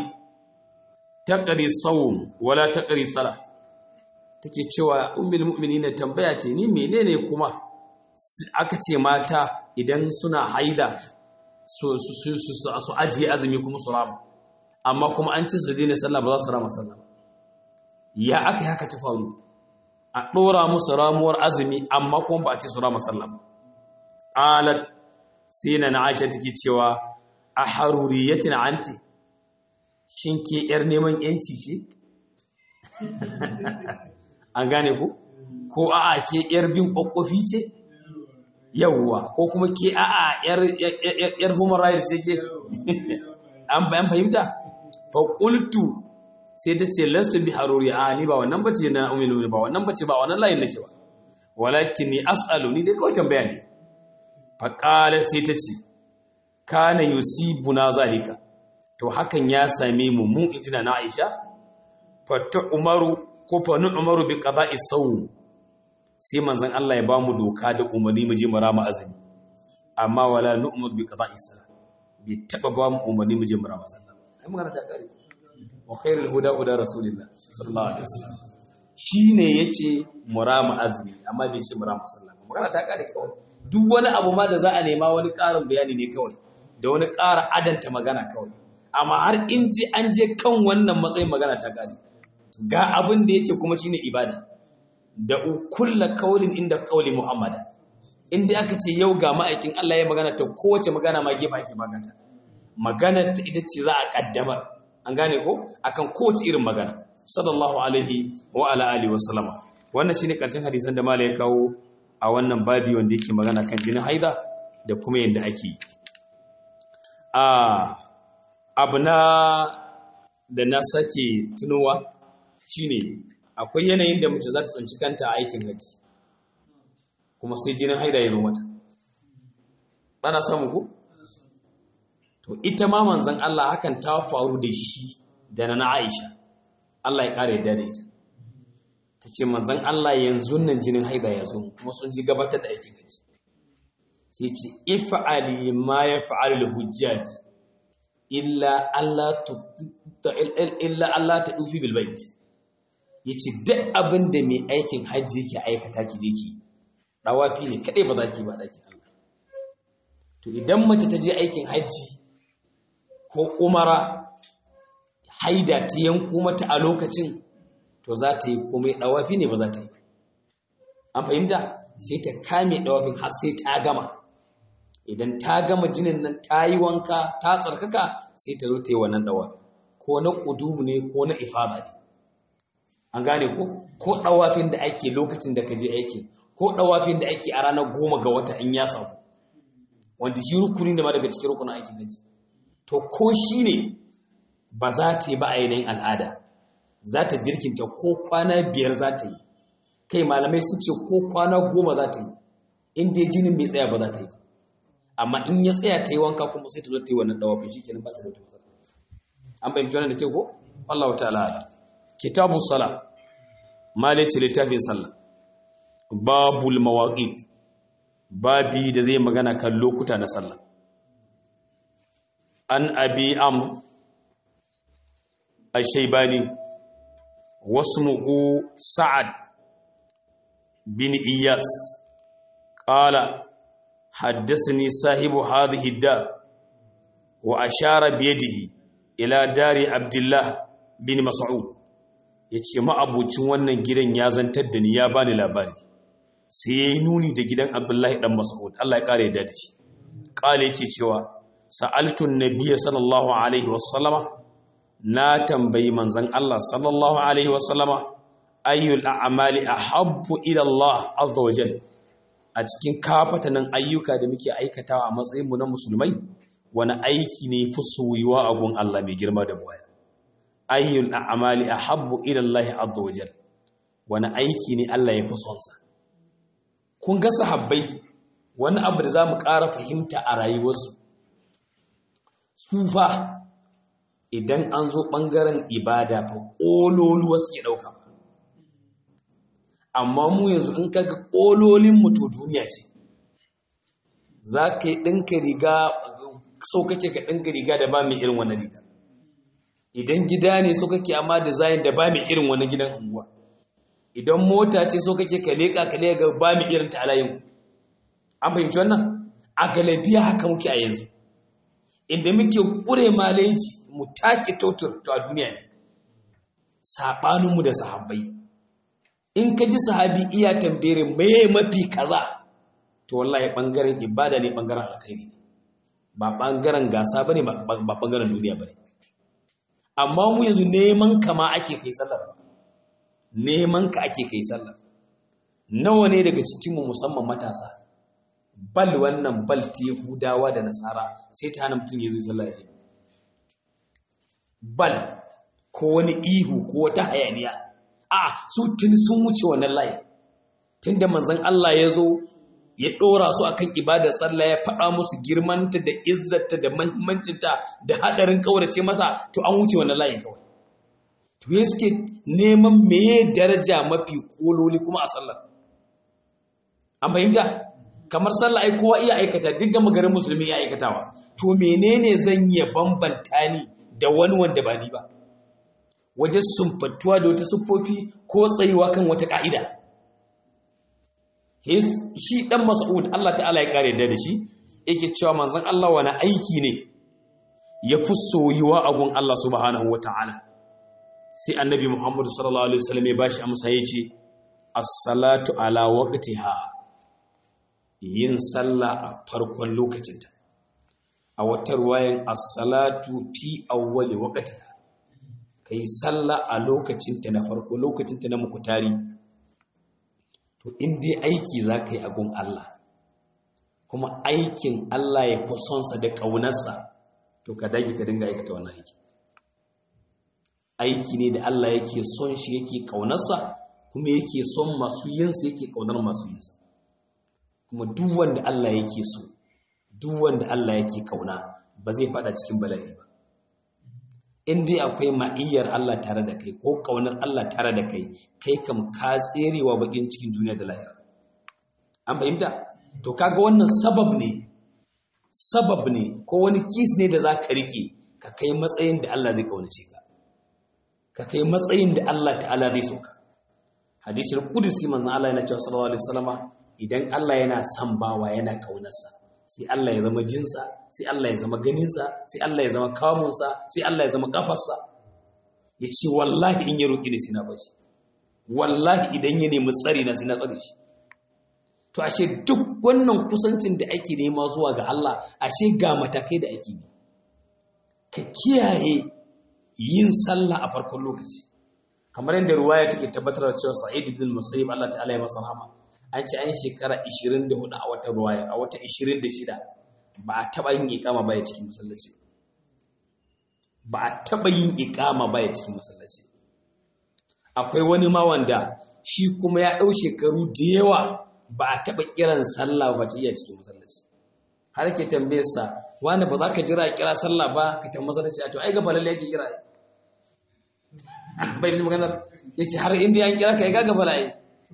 taqri sawm wala taqri salah take cewa ummul mu'minin tambaya ce ni menene kuma aka ce mata idan suna haida su su su su ajiye azumi kuma su rama amma kuma an ci su daina sallah ba za su rama sallah ya aka yi haka ta faru a ɗora musu ramuwar azumi amma kuma ba a ce su rama sallah ba alat sai na na aisha take cewa a haruriyatin anti shin ke yar neman yanci ce an gane ku ko a'a ke yar bin kwakwafi ce yawwa ko kuma ke a'a yar human rights ce ke an fahimta fa qultu sai ta ce lastu bi haruri a ni ba wannan bace na umilu ba wannan bace ba wannan layin nake ba walakin ni as'alu ni dai kawai tambaya ne fa qala sai ta ce kana yusibuna zalika to hakan ya same mu mu injina na Aisha fa ta umaru ko fa nu umaru bi qada'i sawm sai manzon Allah ya ba mu doka da umarni mu je mu rama azumi amma wala nu umar bi qada'i salat bi taba ba mu umarni mu je mu rama sallah ai magana ta kare wa khairul huda huda rasulillah sallallahu alaihi wasallam shine yace mu rama azumi amma bai ce mu rama sallah magana ta kare kawai duk wani abu ma da za a nema wani ƙarin bayani ne kawai da wani ƙara adanta magana kawai amma har in ji an je kan wannan matsayin magana ta kare ga abin da ya ce kuma shine ibada da kulla kaulin inda kauli muhammada inda aka ce yau ga ma'aikin Allah ya magana ta kowace magana ma gefa ake magata magana ta ita ce za a kaddamar an gane ko akan kowace irin magana sallallahu alaihi wa ala alihi wa sallama wannan shine karshen hadisan da malai ya kawo a wannan babi wanda yake magana kan jinin haida da kuma yanda ake a abu na da na sake tunowa shine akwai yanayin da mace za ta tsanci kanta a aikin haji kuma sai jinin haida ya zo mata ana samu ku to ita ma manzon Allah hakan ta faru da shi da na Aisha Allah ya kare yadda da ita ta ce manzon Allah yanzu nan jinin haida ya zo kuma sun ji gabatar da aikin haji sai ce if'ali ma yaf'alul hujjaj illa Allah illa Allah ta dufi bil bait yace duk abin da mai aikin hajji yake aikata ki je ki dawafi ne kadai ba za ki ba dakin Allah to idan mace ta je aikin hajji ko umara haida ta yanko mata a lokacin to za ta yi komai dawafi ne ba za ta yi an fahimta sai ta kame dawafin har sai ta gama idan ta gama jinin nan ta yi wanka ta tsarkaka sai ta zo ta yi wannan dawafi ko na ƙudumu ne ko na ifada ne an gane ko ko dawafin da ake lokacin da ka je aiki ko dawafin da ake a ranar goma ga wata in ya samu wanda shi rukuni ne ma daga cikin rukunin aikin haji to ko shi ne ba za ta yi ba a yanayin al'ada za ta jirkinta ko kwana biyar za ta yi kai malamai sun ce ko kwana goma za ta yi in dai jinin bai tsaya ba za ta yi amma in ya tsaya ta yi wanka kuma sai ta zo ta yi wannan dawafin shi kenan ba ta da wata matsala an fahimci wannan da ke ko Allah ta'ala ala kitabu sala malice littafin sallah babul mawaqit babi da zai magana kan lokuta na sallah an abi am ash-shaybani wasmuhu sa'ad bin iyas qala حدثني صاحب هذه الدار وأشار بيده إلى دار عبد الله بن مسعود yace ma'abucin wannan gidan ya zantar da ni ya bani labari sai yayi nuni da gidan Abdullahi dan Mas'ud Allah ya kare da shi kale yake cewa sa'altu an-nabiy sallallahu alaihi wasallama na tambayi manzon Allah sallallahu alaihi wasallama ayyul a'mali ahabbu ila Allah azza wa jalla a cikin kafatanin ayyuka da muke aikatawa a matsayinmu na musulmai wani aiki ne fi soyuwa a gun Allah mai girma da buwaya ayyul a'mali ahabbu ila Allah azza wajal wani aiki ne Allah ya fi son sa kun ga sahabbai wani abu da zamu ƙara fahimta a rayuwarsu su fa idan an zo ɓangaren ibada fa ƙololuwa suke ɗauka amma mu yanzu in kaga kololin mu to duniya ce za ka yi ɗinka riga so kake ka ɗinka riga da ba mai irin wannan riga idan gida ne so kake amma design da ba mai irin wannan gidan unguwa idan mota ce so kake ka leƙa ka leƙa ba mai irin ta alayin an fahimci wannan a galabiya haka muke a yanzu inda muke ƙure maleji mu take totur to a duniya ne saɓaninmu da sahabbai in ka ji sahabi iya tambere mai mafi kaza to wallahi bangaren ibada ne bangaren alkhairi ne ba bangaren gasa bane ba bangaren duniya bane amma mu yanzu neman ka ma ake kai sallar neman ka ake kai sallar nawa ne daga cikin mu musamman matasa bal wannan bal ta yahudawa da nasara sai ta hana mutum ya zo sallah ya bal ko wani ihu ko wata hayaniya a su tun sun wuce wannan layi tun da manzan Allah ya zo ya ɗora su akan ibadar sallah ya faɗa musu girmanta da izzata da mahimmancinta da haɗarin ƙaurace masa to an wuce wannan layin kawai to ya suke neman meye daraja mafi ƙololi kuma a sallah an fahimta kamar sallah ai kowa iya aikata duk gama garin musulmi ya aikatawa to menene zan iya bambanta ni da wani wanda ba ni ba wajen sumfattuwa da wata siffofi ko tsayuwa kan wata ƙa'ida. Shi ɗan Mas'ud Allah ta'ala ya ƙare da shi, yake cewa manzan Allah wani aiki ne ya fi soyuwa a gun Allah subhanahu wa ta'ala. Sai annabi Muhammadu sallallahu Alaihi wasallam ya ba shi amsa ya ce, As-salatu ala waqtiha yin sallah a farkon lokacinta a wata ruwayan as-salatu fi awwali waqtiha kai sallah a lokacinta na farko lokacinta na mukutari to in dai aiki za ka yi a gun Allah kuma aikin Allah ya fi sonsa da ƙaunarsa to ka dage ka dinga aikata wannan aiki aiki ne da Allah yake son shi yake ƙaunarsa kuma yake son masu yinsa yake ƙaunar masu yinsa kuma duk wanda Allah yake so duk wanda Allah yake ƙauna ba zai fada cikin bala'i ba in dai akwai ma'iyyar Allah tare da kai ko ƙaunar Allah tare da kai kai kam ka tserewa bakin cikin duniya da lahira an fahimta to kaga wannan sabab ne sabab ne ko wani kis ne da za ka rike ka kai matsayin da Allah zai kaunace ka ka kai matsayin da Allah ta'ala zai soka hadisul qudsi manzon Allah yana cewa sallallahu alaihi wasallama idan Allah yana son bawa yana kaunarsa sai Allah ya zama jinsa sai Allah ya zama ganinsa sai Allah ya zama kamunsa sai Allah ya zama kafarsa ya ce wallahi in ya roƙi da sina bashi wallahi idan ya nemi tsari na sina tsare shi to ashe duk wannan kusancin da ake nema zuwa ga Allah ashe ga matakai da ake bi ka kiyaye yin sallah a farkon lokaci kamar yadda ruwaya take tabbatar da cewa Sa'id ibn Musayyib Allah ta'ala ya masa rahama an ce an shekara 24 a wata ruwaya a wata 26 ba a taba yin iqama baya cikin masallaci ba a taba yin iqama baya cikin masallaci akwai wani ma wanda shi kuma ya dau shekaru da yawa ba a taɓa kiran sallah ba ta iya cikin masallaci har ke tambaye sa wani ba za ka jira kira sallah ba ka tambaye masallaci a to ai gaba lalle yake kira bai ni maganar yace har inda yan kira ka ai gaba lalle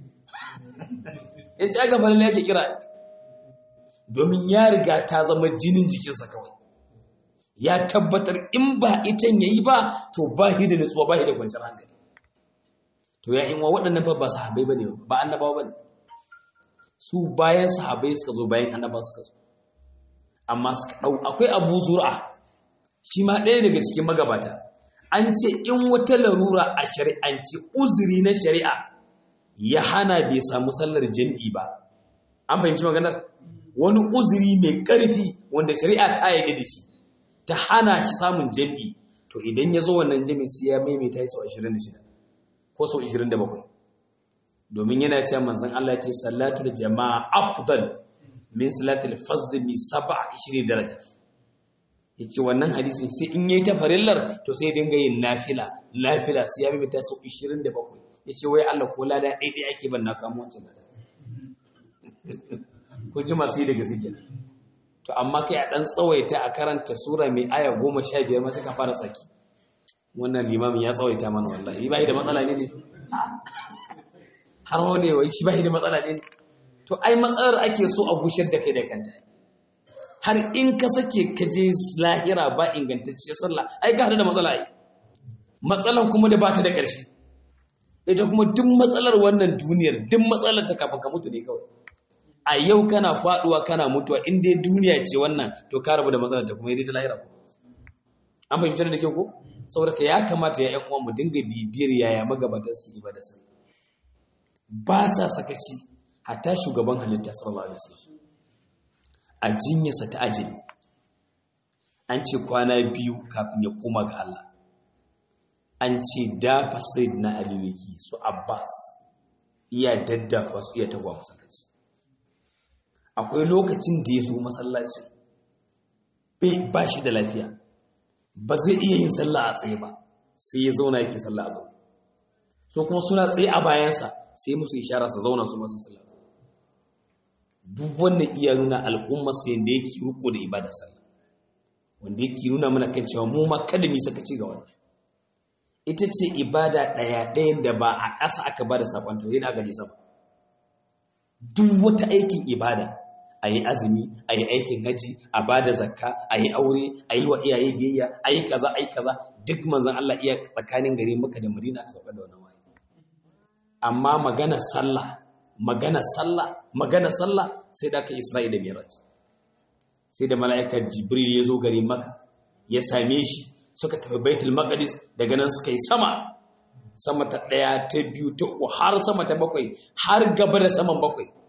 yace ai gaba lalle yake kira domin ya riga ta zama jinin jikinsa kawai ya tabbatar in ba itan yayi ba to ba shi da nutsuwa ba shi da kwanciyar hankali to ya in wa waɗannan ba ba sahabbai bane ba annabawa bane su bayan sahabai suka zo bayan annaba suka zo amma suka ɗau akwai abu zura shi ma ɗaya daga cikin magabata an ce in wata larura a shari'anci uzuri na shari'a ya hana bai samu sallar jam'i ba an fahimci maganar wani uzuri mai ƙarfi wanda shari'a ta yi da shi ta hana shi samun jam'i to idan ya zo wannan jam'i sai ya maimaita ya sau 26 ko sau 27 domin yana ce manzon Allah ce salatul jama'a afdal min salatul fazl mi 27 daraja yace wannan hadisin sai in yayi ta farillar to sai dinga yin nafila nafila sai ya bi ta sau 27 yace wai Allah ko lada dai dai ake ban na kamo wancan lada ko ji masu yi daga suke to amma kai a dan tsawaita a karanta sura mai aya 15 ma sai ka fara tsaki wannan limamin ya tsawaita mana wallahi bai da matsala ne ne har wani wai shi bai da matsala ne to ai matsalar ake so a gushar da kai da kanta har in ka sake ka je lahira ba ingantacciyar sallah ai ka hada da matsala ai matsalan kuma da bata da ƙarshe ita kuma duk matsalar wannan duniyar duk matsalar ta kafin ka mutu ne kawai a yau kana faduwa kana mutuwa in dai duniya ce wannan to ka rabu da matsalar ta kuma yi ta lahira ko an fahimci da kyau ko saboda ka ya kamata ya ƴan uwan mu dinga bibiyar yaya magabatan suke ibada sallah ba sa sakaci hatta shugaban halitta sallallahu alaihi wasallam a jinyarsa ta ajali an ce kwana biyu kafin ya koma ga Allah an ce dafa said na aliwiki su abbas iya daddafa su iya tagwa masallaci akwai lokacin da ya zo masallacin bai ba shi da lafiya ba zai iya yin sallah a tsaye ba sai ya zauna yake sallah a zaune so kuma suna tsaye a bayansa sai musu ishara su zauna su masu sallah duk wannan iya nuna al'ummar sai da yake riko da ibada sallah wanda yake nuna mana kan cewa mu ma kada mu saka ci ga wannan ita ce ibada ɗaya ɗayan da ba a ƙasa aka bada sakon ta yana gaji sama duk wata aikin ibada a yi azumi a yi aikin haji a ba da zakka a yi aure a yi wa iyaye biyayya a yi kaza a yi kaza duk manzan Allah iya tsakanin gari maka da madina aka sauka da wannan waye amma magana sallah magana sallah magana sallah sai da aka isra'ila miraj sai da mala'ikar jibril ya zo gari maka ya same shi suka tafi baitul maqdis daga nan suka yi sama sama ta ɗaya ta biyu ta uku har sama ta bakwai har gaba da saman bakwai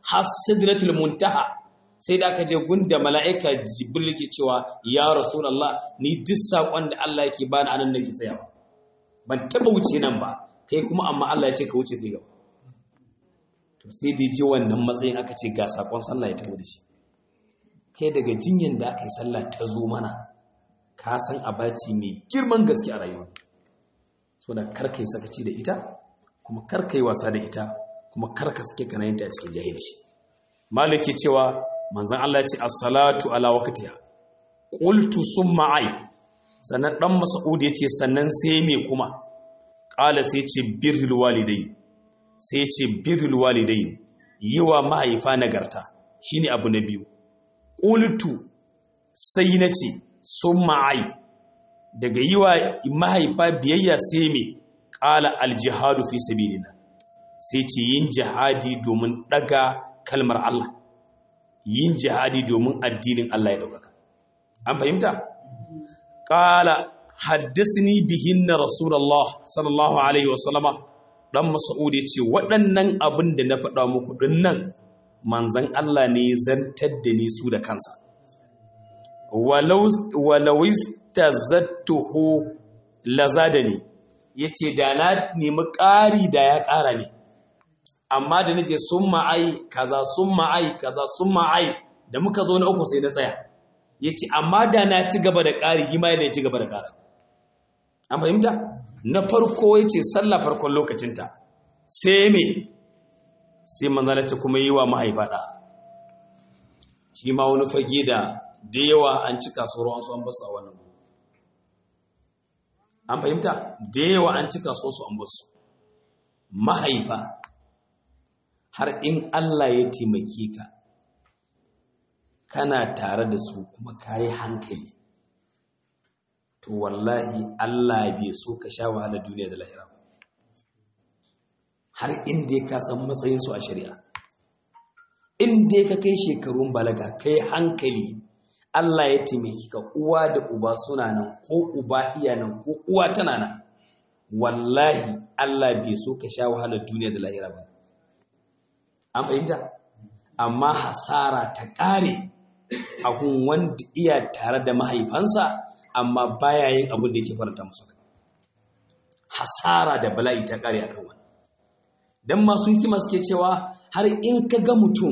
har sidratul muntaha sai da aka je gunda mala'ika jibril ke cewa ya rasulullah ni duk sakon da Allah yake bani anan nake tsayawa ban taba wuce nan ba kai kuma amma Allah ya ce ka wuce kai gaba to sai da je wannan matsayin aka ce ga sakon sallah ya tafi da shi kai daga jinyan da aka yi sallah ta zo mana ka san abaci mai girman gaske a rayuwa so da karka yi sakaci da ita kuma karka yi wasa da ita kuma karka suke kana yin ta a cikin jahilci maliki cewa manzon Allah ya ce as-salatu ala waqtiha qultu summa ay sannan dan mas'ud ya ce sannan sai me kuma qala sai ce birrul walidai sai ce birrul walidai yiwa mahaifa nagarta shine abu na biyu qultu sai na ce summa ay daga yiwa mahaifa biyayya sai me qala al-jihadu fi sabilillah sai ce yin jihadi domin daga kalmar Allah yin jihadi domin addinin Allah ya ɗaukaka. An fahimta? Ƙala haddasini bihin na Rasulallah sallallahu Alaihi wasallama ɗan Masa'ud ya ce waɗannan abin da na faɗa muku ɗin nan manzan Allah ne zantar da ni su da kansa. Walawis ta zattuhu laza ne, ya ce da na nemi ƙari da ya ƙara ne. amma da nace sun ma'ai kaza sun ma'ai kaza sun ma'ai da muka zo na uku sai na tsaya ya ce amma da na ci gaba da ƙari shi ma ya ci gaba da ƙara an fahimta na farko ya ce sallah farkon lokacinta sai me sai manzana ce kuma yi wa mahaifa ɗa shi ma wani fage da da yawa an cika su ruwan su an basu a wannan an fahimta da yawa an cika su an basu mahaifa har in Allah ya taimake ka kana tare da su kuma ka yi hankali to wallahi Allah bai so ka sha wahala duniya da lahira har inda ka san matsayinsu a shari'a inda ka kai shekarun balaga ka yi hankali Allah ya taimake ka uwa da uba suna nan ko uba iya nan ko uwa tana nan wallahi Allah bai so ka sha wahala duniya da lahira ba an fahimta amma hasara ta ƙare a kun wanda iya tare da mahaifansa amma baya yin abin da yake faranta musu hasara da bala'i ta ƙare a kan wani don masu hikima suke cewa har in ka ga mutum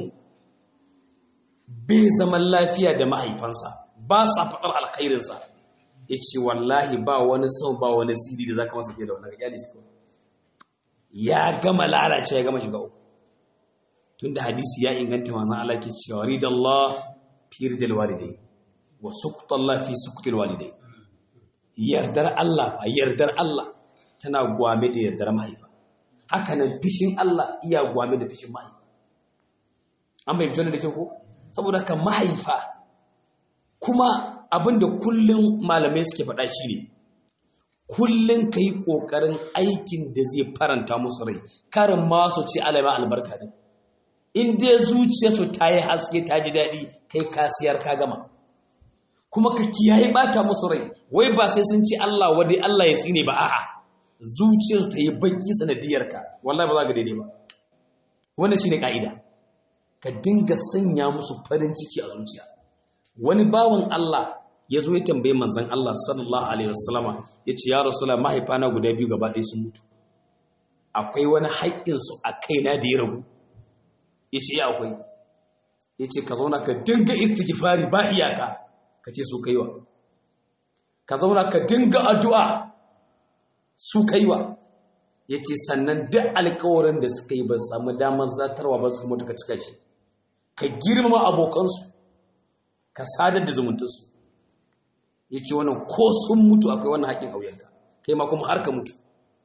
bai zaman lafiya da mahaifansa ba sa faɗar alkhairinsa ya ce wallahi ba wani sau ba wani siri da za ka masa fiye da wani ga kyale shi ya gama lalace ya gama shiga uku tunda hadisi ya inganta manzon Allah ke cewa ridallah fi ridal walidai wa suqtallah fi suqtil walidai yardar Allah a yardar Allah tana gwame da yardar mahaifa haka nan fishin Allah iya gwame da fishin mahaifa an bai da ke ko saboda kan mahaifa kuma abinda kullum malamai suke faɗa shine kullum ka yi ƙoƙarin aikin da zai faranta musu rai karin masu ce alama albarka din in dai zuciyarsu ta yi haske ta ji daɗi kai kasiyar ka gama kuma ka kiyaye ɓata musu rai wai ba sai sun ce Allah wadai Allah ya tsine ba a'a zuciyarsu ta yi baki sanadiyarka wallahi ba za ka daidai ba wannan shine ka'ida ka dinga sanya musu farin ciki a zuciya wani bawan Allah ya zo ya tambaye manzon Allah sallallahu alaihi wasallama ya ce ya rasulullah mahaifana guda biyu gaba ɗaya sun mutu akwai wani haƙƙinsu a kaina da ya ragu ya ce ya akwai ya ce ka zauna ka dinga istighfari ba iyaka ka ce su kaiwa ka zauna ka dinga addu'a su kaiwa ya ce sannan duk alkawarin da suka yi ba samu damar zatarwa ba su mutu ka cika shi ka girmama abokansu ka sadar da zumuntarsu ya ce wannan ko sun mutu akwai wannan haƙin auyenka kai ma kuma har ka mutu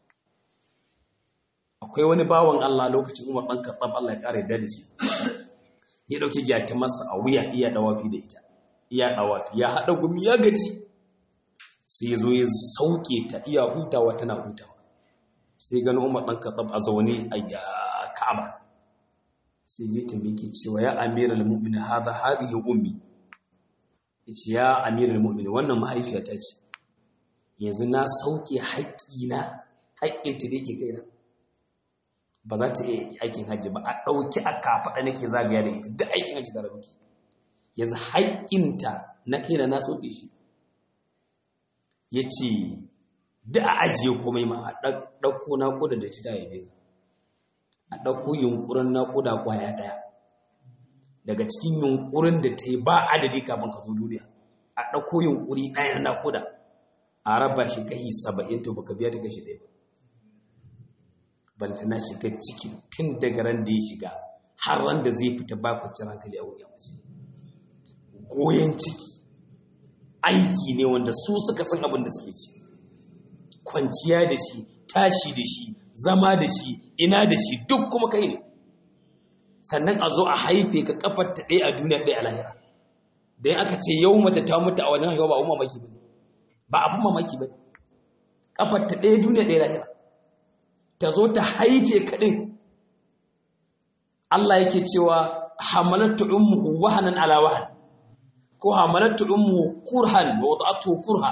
akwai wani bawan Allah lokacin Umar ɗan Khattab Allah ya ƙara yadda da shi ya ɗauki gyata masa a wuya iya ɗawafi da ita iya ɗawafi ya haɗa gumi ya gaji sai ya zo ya sauke ta iya hutawa tana hutawa sai gani Umar ɗan Khattab a zaune a Ka'aba sai ya tambaye ki cewa ya amiral mu'minin hada hadhihi ummi yace ya amiral mu'minin wannan mahaifiyata ce yanzu na sauke haƙƙina haƙƙinta da yake kaina ba za ta iya aikin hajji ba a ɗauki a kafaɗa nake zagaya da ita duk aikin hajji da rabuki yanzu haƙƙinta na kai na na sauƙi shi ya ce duk a ajiye komai ma a ɗauko naƙuda da ta haife ka a ɗauko yunƙurin naƙuda ƙwaya ɗaya daga cikin yunƙurin da ta yi ba adadi kafin ka zo duniya a ɗauko yunƙuri ɗaya na naƙuda a raba shi kashi saba'in to baka biya ta kashi ɗaya ba balantana shiga ciki tun daga ran da ya shiga har ran da zai fita ba kwanciyar hankali a wuyan mace goyon ciki aiki ne wanda su suka san abin da suke ci kwanciya da shi tashi da shi zama da shi ina da shi duk kuma kai ne sannan a zo a haife ka kafar ta ɗaya a duniya ɗaya a lahira da aka ce yau mace ta mutu a wannan haihuwa ba abin mamaki ba ne ba abin mamaki ba ne kafar ta ɗaya duniya ɗaya lahira ta zo ta haife kaɗin Allah yake cewa hamalatu ummuhu wahanan ala wahan ko hamalatu ummuhu kurhan wa wada'atuhu kurha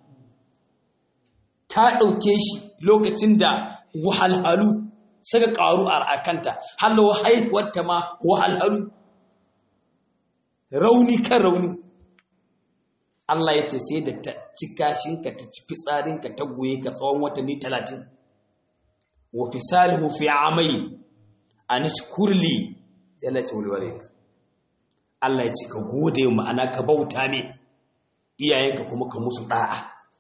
ta ɗauke shi lokacin da wahalhalu suka ƙaru a kanta halawa haihuwarta ma wahalhalu rauni kan rauni Allah ya ce sai da ta ci kashinka ta ci fitsarinka ta goye ka tsawon watanni talatin wa fisalihu fi amai anishkurli sai Allah ya ce wulware ka Allah ya ce ka gode ma'ana ka bauta ne iyayenka kuma ka musu da'a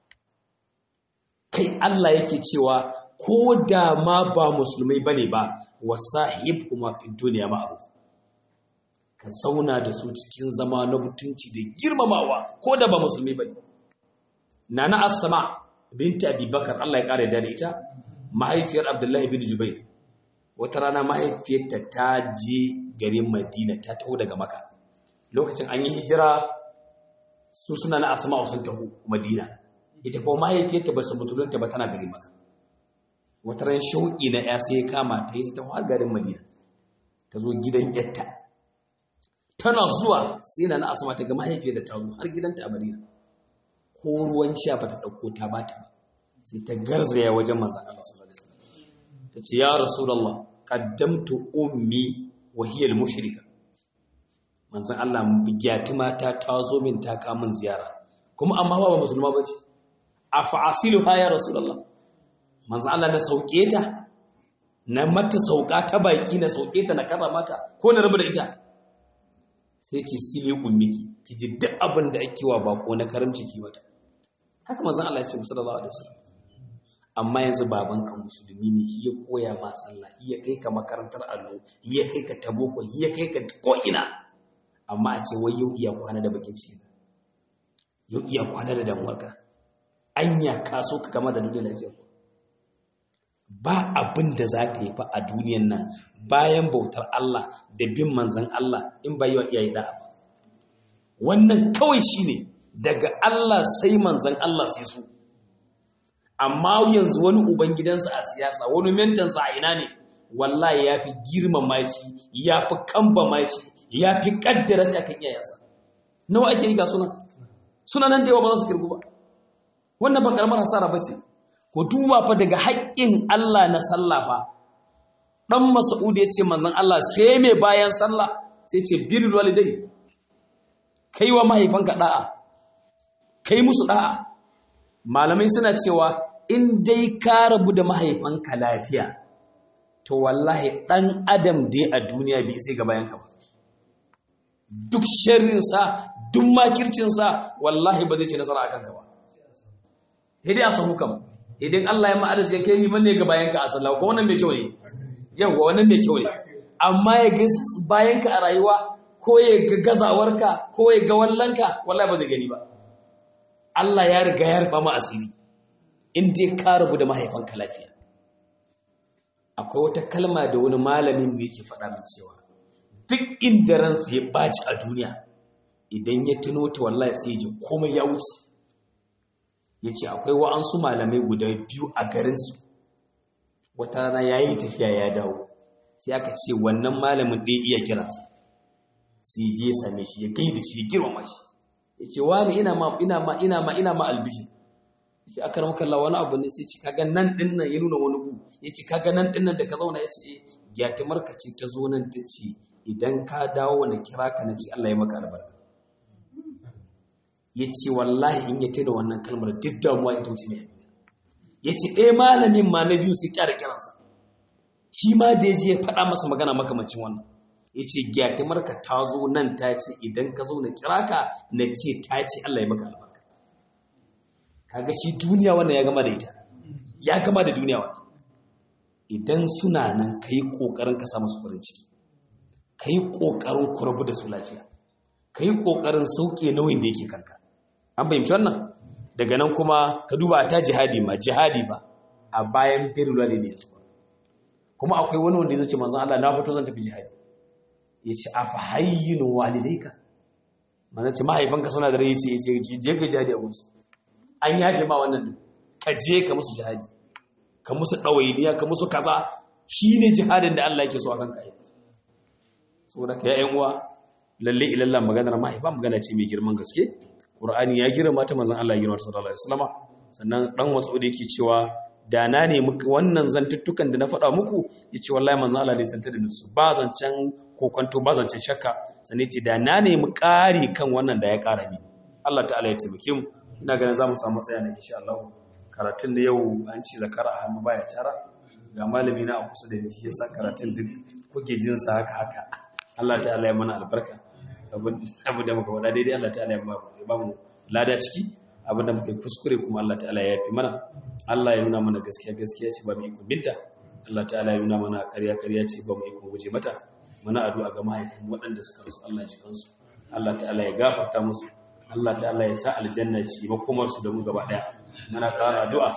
kai Allah yake cewa ko da ma ba musulmai bane ba wasahib kuma fi duniya ma'ruf ka zauna da su cikin zama na mutunci da girmamawa ko da ba musulmi bane nana as-sama binti abubakar Allah ya kare da ita mahaifiyar abdullahi bin jubair wata rana mahaifiyarta ta je garin madina ta taho daga maka lokacin an yi hijira su suna na asma'u sun taho madina ita kuma mahaifiyarta ba su mutulunta ba tana garin maka wata ran shauƙi na ya sai kama ta yi ta taho har garin madina ta zo gidan yatta tana zuwa sai na na asma ta ga mahaifiyar da ta zo har gidanta a madina ko ruwan sha ba ta ɗauko ta ba ta ba sai ta garzaya wajen manzan Allah sallallahu alaihi wasallam ta ce ya rasulullah qaddamtu ummi wa hiya al-mushrika manzan Allah bigiyati mata ta zo min ta ka min ziyara kuma amma ba musulma bace afa asiluha ya rasulullah manzan Allah na sauke ta na mata sauka ta baki na sauke ta na karra mata ko na rabu da ita sai ce sile ummiki ki ji duk abin da ake wa bako na karamci ki mata haka manzan Allah ya ce sallallahu alaihi wasallam amma yanzu babanka musulmi ne shi ya koya ma sallah ya kai ka makarantar allo ya kai ka taboko ya kai ka ko'ina amma a ce wai yau iya kwana da bakin ciki yau iya kwana da damuwarka anya ka so ka gama da duniya lafiya ba abin da za ka yi fa a duniyan nan bayan bautar Allah da bin manzan Allah in ba yi wa iyaye da'a ba wannan kawai shine daga Allah sai manzan Allah sai su amma yanzu wani ubangidansa a siyasa wani mentansa a ina ne wallahi ya fi girmama shi ya fi kambama shi ya fi kaddara shi akan iyayensa nawa ake yi ga sunan suna nan da yawa ba za su kirgu ba wannan ba karamar hasara ba ce ko duba fa daga haƙƙin Allah na sallah fa dan Mas'ud ya ce manzon Allah sai mai bayan sallah sai ce birrul walidai kai wa mahaifanka da'a kai musu da'a malamai suna cewa in dai ka rabu da mahaifanka lafiya to wallahi ɗan adam dai a duniya bai sai ga bayanka ba duk sharrinsa duk makircinsa wallahi ba zai ce nasara a kanka ba hidi a sahu kam idan Allah ya ma'adas ya kai liman ne ga bayanka a sallah ko wannan mai kyau ne yawa wannan mai kyau ne amma ya ga bayanka a rayuwa ko ya ga gazawarka ko ya ga wallanka wallahi ba zai gani ba Allah ya riga ya rufa ma asiri in dai ka rabu da mahaifanka lafiya akwai wata kalma da wani malamin mu yake faɗa min cewa duk inda ransa ya baci a duniya idan ya tuno ta wallahi sai ya ji komai ya wuce ya ce akwai wa'ansu malamai guda biyu a garinsu wata rana ya yi tafiya ya dawo sai aka ce wannan malamin ɗaya iya kiransa sai je same shi ya gaida shi ya girmama shi ya ce wani ina ma ina ma ina ma ina ma albishin yace aka ramu kalla wani abu ne sai ci kaga nan din nan ya nuna wani gu yace kaga nan din nan da ka zauna yace eh gyatumar ka ce ta zo nan ta ce idan ka dawo na kira ka na ce Allah ya maka albarka yace wallahi in ya tada wannan kalmar duk damuwa ita wuce mai yace ɗaya malamin ma na biyu sai kyara kiransa shi ma da ya je ya faɗa masa magana makamancin wannan ya ce gyatumarka ta zo nan ta ce idan ka zo na kira ka na ce ta ce Allah ya maka albarka kaga shi duniya wannan ya gama da ita ya gama da duniya wannan idan suna nan ka yi ƙoƙarin ka samu su farin ciki ka yi ƙoƙarin ku rabu da su lafiya ka yi ƙoƙarin sauƙe nauyin da yake kanka an fahimci wannan daga nan kuma ka duba ta jihadi ma jihadi ba a bayan birnin ne yanzu kuma akwai wani wanda ya ce manzon Allah na fito zan tafi jihadi ya ce a fa hayyinu walidaika manzon ce mahaifanka suna da rai ya ce je ka jihadi a gunsu an yaje ma wannan ka je ka musu jihadi ka musu ɗawainiya ka musu kaza shi ne jihadin da Allah yake so a kanka yanzu saboda ka ya'yan uwa lalle ilallah maganar mahaifa magana ce mai girman gaske Qur'ani ya girma ta manzon Allah ya girma sallallahu alaihi wasallama sannan dan wasu da yake cewa da na ne wannan zantuttukan da na faɗa muku ya ce wallahi manzo Allah ne zanta da nusu ba zancen kokonto ba zancen shakka sane ce da na ne mu ƙari kan wannan da ya ƙara ni Allah ta'ala ya taimake mu ina ganin za mu samu tsaya na insha Allah karatun da yau an ce zakara a hannu baya cara ga malami na a kusa da ni shi yasa karatun duk kuke jin sa haka haka Allah ta'ala ya mana albarka abu da muka faɗa daidai Allah ta'ala ya ba mu lada ciki abinda muka yi kuskure kuma Allah ta'ala ya yafi mana Allah ya nuna mana gaskiya gaskiya ce ba mu iko binta Allah ta'ala ya nuna mana ƙarya ƙarya ce ba mu iko guje mata muna addu'a ga mahaifin waɗanda suka rasu Allah ya ji kansu Allah ta'ala ya gafarta musu Allah ta'ala ya sa aljanna ce makomar su da mu gaba daya muna ƙara addu'a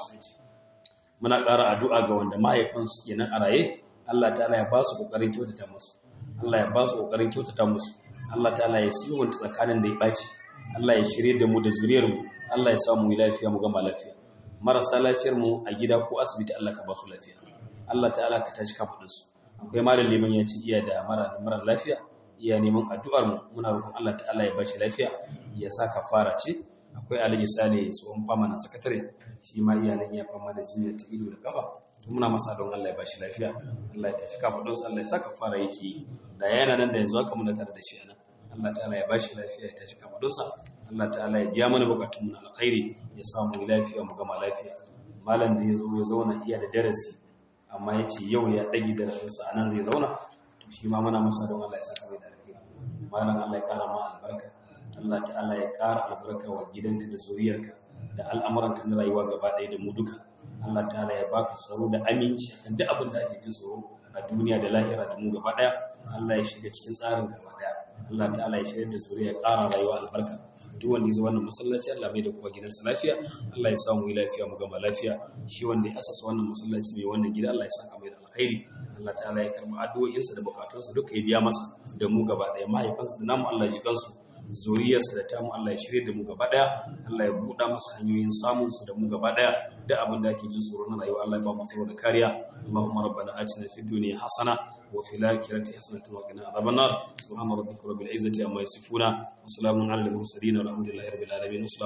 muna ƙara addu'a ga wanda mahaifan su kenan a raye Allah ta'ala ya ba su kokarin kyautata musu Allah ya ba su kokarin kyautata musu Allah ta'ala ya sulhunta tsakanin da ya ɓaci Allah ya shirye da mu da zuriyar mu Allah ya samu lafiya mu gama lafiya marasa lafiyar mu a gida ko asibiti Allah ka ba su lafiya Allah ta'ala ka tashi kafadin su akwai malam liman ya ce iya da mara mara lafiya iya neman addu'ar mu muna roƙon Allah ta'ala ya bashi lafiya ya sa kafara ce akwai Alhaji Sale tsohon fama na sakatare shi ma iya nan ya fama da jinya ta ido da kafa to muna masa don Allah ya bashi lafiya Allah ya tashi kafadin su Allah ya sa kafara yake da yana nan da yanzu haka muna tare da shi anan Allah ta'ala ya bashi lafiya ya tashi kafadin sa Allah ta'ala ya biya mana bukatun mu na alkhairi ya samu lafiya mu gama lafiya malam da yazo ya zauna iya da darasi amma yace yau ya dagi darasin sa anan zai zauna to shi ma muna masa don Allah ya saka mai da alkhairi malam Allah ya kara ma albarka Allah ta'ala ya kara albarka wa gidanka da zuriyarka da al'amuranka na rayuwa gaba ɗaya da mu duka Allah ta'ala ya baka tsaro da aminci kan duk abin da ake jin tsoro a duniya da lahira da mu gaba ɗaya Allah ya shiga cikin tsarin gaba ɗaya Allah ta'ala ya shirya da zuriya ƙara rayuwa albarka duk wanda ya zo wannan masallaci Allah mai da kuma gidansa lafiya Allah ya samu yi lafiya mu gama lafiya shi wanda ya asasa wannan masallaci mai wannan gida Allah ya saka mai da alkhairi Allah ta'ala ya karɓi addu'o'insa da bukatunsa duka ya biya masa da mu gaba ɗaya mahaifansa da namu Allah ya ji kansu zuriyarsa da tamu Allah ya shirya da mu gaba ɗaya Allah ya buɗa masa hanyoyin samun su da mu gaba ɗaya da abin da ake jin tsoro na rayuwa Allah ya ba mu tsaro da kariya Allahumma rabbana atina fid dunya hasana وفي الآخرة حسنة وقنا عذاب النار سبحان ربك رب العزة عما يصفون وسلام على المرسلين والحمد لله رب العالمين